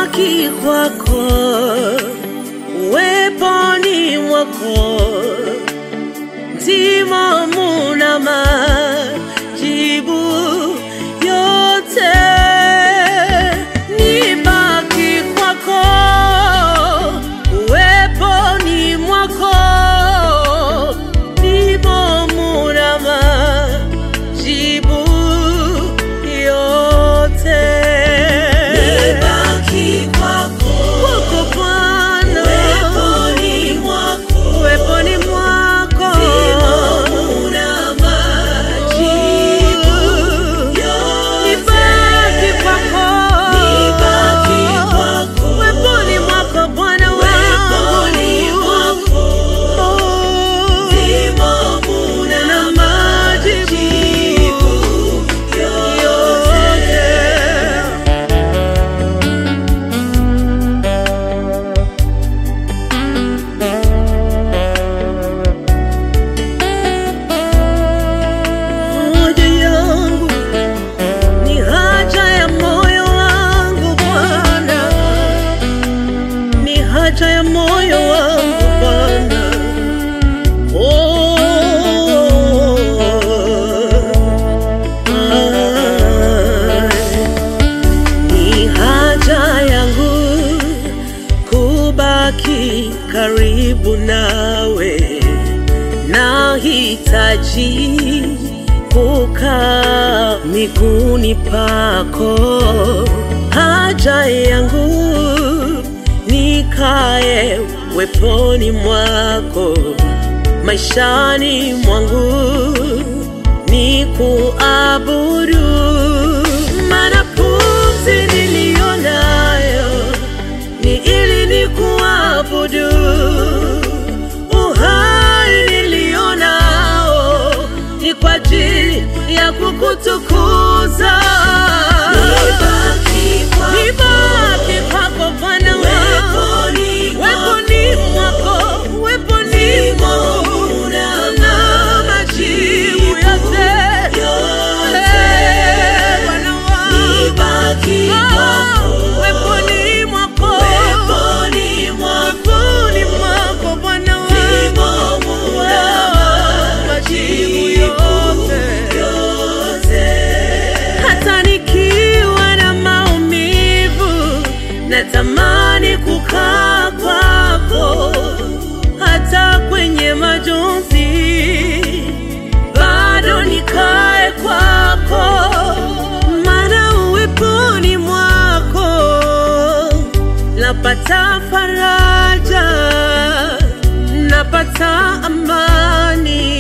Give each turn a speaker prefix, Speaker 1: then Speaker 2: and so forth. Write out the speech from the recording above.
Speaker 1: nibaki kwako, uweponi mwako ndimo muna majibu yote. Nibaki kwako, uweponi mwako ndimo muna majibu yote.
Speaker 2: Nibaki kwako,
Speaker 1: Kwako Bwana,
Speaker 2: uweponi mwako,
Speaker 1: uweponi mwako
Speaker 2: ndimo muna majibu yote.
Speaker 1: Nibaki kwako,
Speaker 2: Nibaki kwako,
Speaker 1: uweponi mwako Bwana
Speaker 2: uweponi mwako,
Speaker 1: wangu,
Speaker 2: ndimo muna
Speaker 1: na majibu
Speaker 2: yote.
Speaker 1: yote. Haja yangu ni haja ya moyo wangu Bwana, ni haja ya moyo wangu Bwana. Oh, ai. Ni haja yangu kubaki karibu nawe, nahitaji kukaa miguuni pako. Haja yangu nikae weponi mwako, maishani mwangu ni kuabudu, maana pumzi niliyo nayo ni ili ni kuabudu. Uhai nilio nao ni kwa ajili ya kukutukuza.
Speaker 2: Nibaki kwako,
Speaker 1: Nibaki kwako Bwana wangu,
Speaker 2: uweponi
Speaker 1: weponi mwako, weponi mwako na majibu yote. Eh, Bwana wangu,
Speaker 2: Nibaki kwako,
Speaker 1: weponi mwako,
Speaker 2: uweponi mwako,
Speaker 1: weponi mwako Bwana wangu,
Speaker 2: ndimo muna
Speaker 1: majibu yote.
Speaker 2: yote.
Speaker 1: hata nikiwa na maumivu, natamani kukaa kwako, hata kwenye majonzi bado nikae kwako, maana uweponi mwako napata faraja, napata amani